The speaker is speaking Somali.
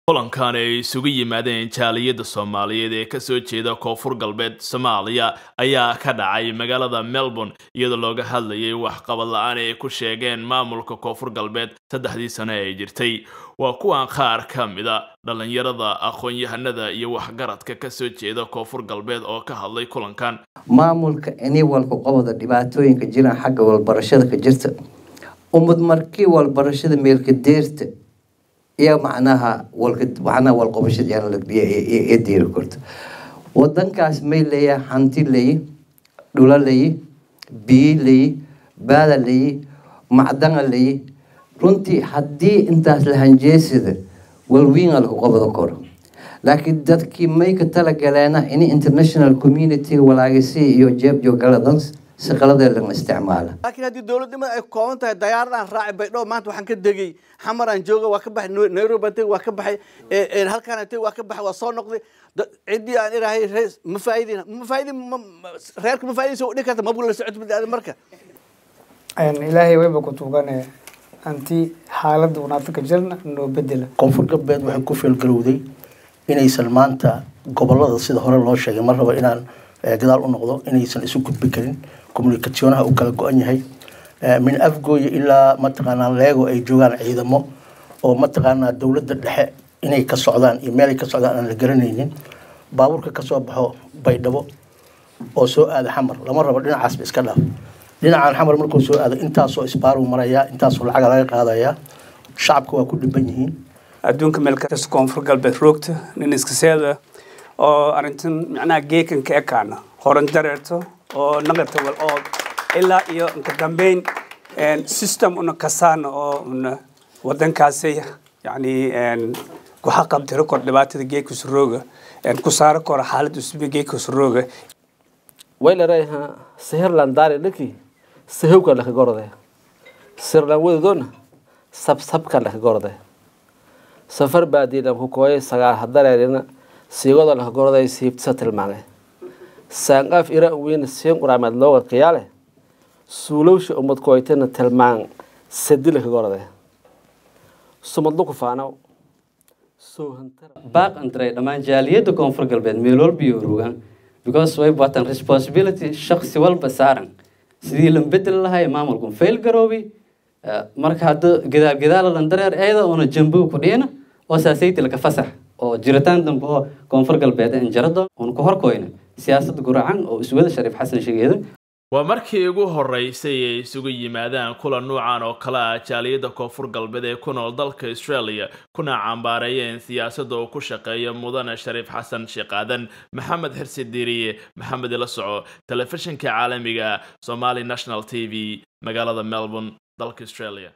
kulankan ay isugu yimaadeen jaaliyadda soomaaliyeed ee kasoo jeeda koonfur galbeed soomaaliya ayaa ka dhacay magaalada melbourne iyadoo looga hadlayay waxqabad la-aan ay ku sheegeen maamulka koonfur galbeed saddexdii sano ee jirtay waa kuwan qaar ka mida dhallinyarada aqoon-yahanada iyo waxgaradka kasoo jeeda koonfur galbeed oo ka hadlay kulankan maamulka ini walka qobada dhibaatooyinka jiraan xagga walbarashada ka jirta umad markii walbarashada meelka deerta iyo macnaha walka macnaha walqobashada ee deeri karto wadankaas may leeyahay hanti leeyi dhulo leeyi biyi leeyi baada leeyi macdana leeyi runtii haddii intaas la hanjeesida walwiina lagu qabado karo laakiin dadkii may ka talagaleena in international community walaagisi iyo jeebjoogaladan si qaladee laga isticmaala laakiin haddii dowladnimada ay kooban tahay dayaaradaan raaci baydhabo maanta waxaan ka degay xamaraan jooga waa ka baxay nairobi aan tegay waa ka baxay halkaan tegay waa ka baxay waa soo noqday ciddii aan irahay rees ma faa'iidin ma faa'iidin reerka ma faa'iidin soo dhigi karta mabuu la socod badaada marka ilaahay wayba ku tuugane anti xaaladda unaata ka jirna noo bedela koonfur galbeed waxay ku feelgarowday inaysan maanta gobolada sida hore loo sheegay mar raba inaan gadaal u noqdo inaysan isu gudbi karin communicationaha uu kala go-an yahay min afgooya ilaa mataqaanaa leego ay joogaan ciidamo oo mataqaanaa dowladda dhexe inay ka socdaan iyo meel ay ka socdaan aan la garanaynin baabuurka kasoo baxo baydhabo oo soo aada xamar lama rabo dhinacaasba iska dhaaf dhinacan xamar markuu soo aado intaasoo isbaaruu marayaa intaasoo lacaga laga qaadayaa shacabka waa ku dhiban yihiin adduunka meel kasta koonfur galbeed roogta nin iska seeda oo arrintan macnaha geekan ka ekaana horan dareerto oo naqarta wal oo ilaa iyo inka dambeyn system una kasaana oo una wadankaasi yani waxa qabtiro kor dhibaatada geedka surooga ku saaro kora xaalad usbi geedka surooga waylarayha sihirlan daari dhaki sihowka laka gorde sirlan wedodona sabsabka laka gorde safar baadiilan ku kooyay sagaal hadareerina siigoda laka gorday siibtisa tilmaame saanqaaf ira weyn siin quraameed looga qiyaale suulowsha umad kooytana tilmaan sadi laka gorde sumadlu ku faanaw baaq antray dhammaan jaaliyadda koonfur galbeed meel walba iyo rogaan because way baatan responsibility shaksi walba saaran sidii lan bedel lahay maamulkan fail garoobi marka hadda gadaal gadaala lan dareer eeda una jambow ku dhiyana oo saasayti laka fasax oo jiritaan dambe oo koonfur galbeed in jarado una ku horkoyna siyaasadda guracan oo iswada shariif xasan sheegeeda waa markii ugu horeysay ay isugu yimaadaan kulan nuucan oo kale ah jaaliyadda koonfur galbeed ee ku nool dalka australia kuna cambaareeyeen siyaasadda uu ku shaqeeyo mudane shariif xasan sheekaadan maxamed xirsi diiriye maxamed ila soco telefishinka caalamiga somali national t v magaalada melbourne dalka australia